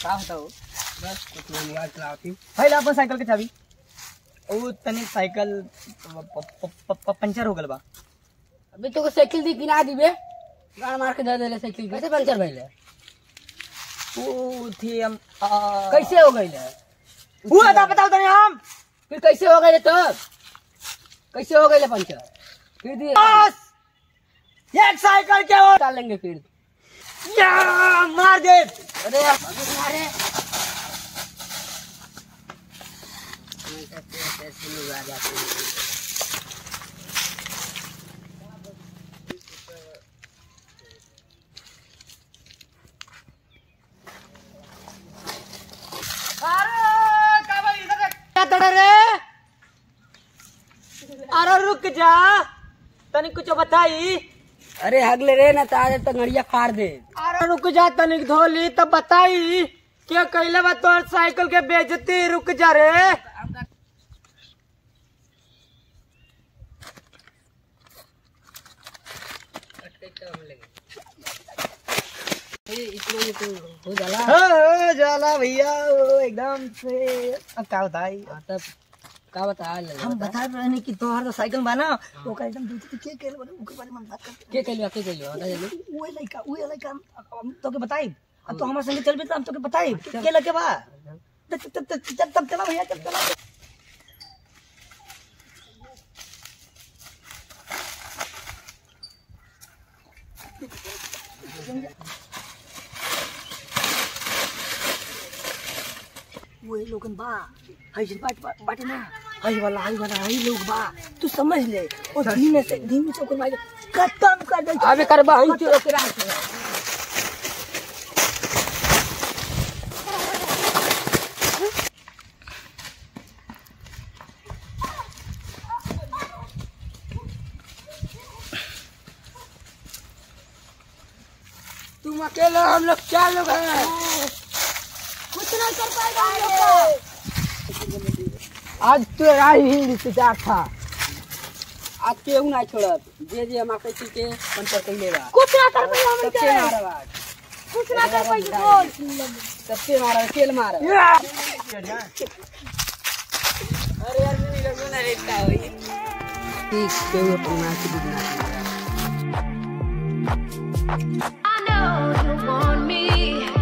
का बताओ बस कुछ नहीं मोबाइल चलाती है ला अपन साइकिल के चाबी ओ तनी साइकिल प- प- प- प- पंचर हो गल बा अभी तो साइकिल दी किना दिबे गाड़ मार के दे देले साइकिल कैसे पंचर भइले ओ थी हम आ, कैसे हो गइले वो बता बताओ तनी हम फिर कैसे हो गइले तब कैसे हो गइले पंचर फिर दिए बस एक साइकिल के और डाल लेंगे फिर या मार दे अरे यार भागो मारे क्या तड़ रे अरे रुक जा तनी कुछ बताई अरे हगले रे ना तारे तो गड़िया फाड़ दे अरे रुक जा तनिक धोली तब बताई क्या कैले बा तोर साइकिल के बेजती रुक जा रे इतना ही तो हो जाला हो जाला भैया ओ, एकदम से अब क्या बताई हाँ, तब का बता ले हम बता रहे हैं कि तोहर तो साइकिल बना वो का एकदम दूसरी के के ओके बारे में हम बात करते के कलियो के कलियो बता जल्दी वो लड़का वो लड़का हम हम तोके बताई अब तो हमारे संगे चलबे तो हम तोके बताई के लगे बा तब तब तब तब तब चला भैया तब चला वो लोगन बा हई जिन बाट बाटे ना हई वाला हई वाला हई लोग बा तू समझ ले और धीमे से धीमे से ओकर मारे खत्म कर दे अबे करबा हम तो ओकरा तुम अकेले हम लोग चार लोग हैं कुछ नहीं कर पाएगा हम लोग आज तो राही हिंद इंतजार था आज केहू नहीं छोड़त जे जे हमारे किसी के पंचर कैले बा कुछ ना कर पाएगा हम सबसे मारा बा कुछ ना कर पाएगा बोल सबसे मारा केल मारा अरे यार मेरी लगो ना रेता हुई ठीक केहू अपना के बिना I know you want me.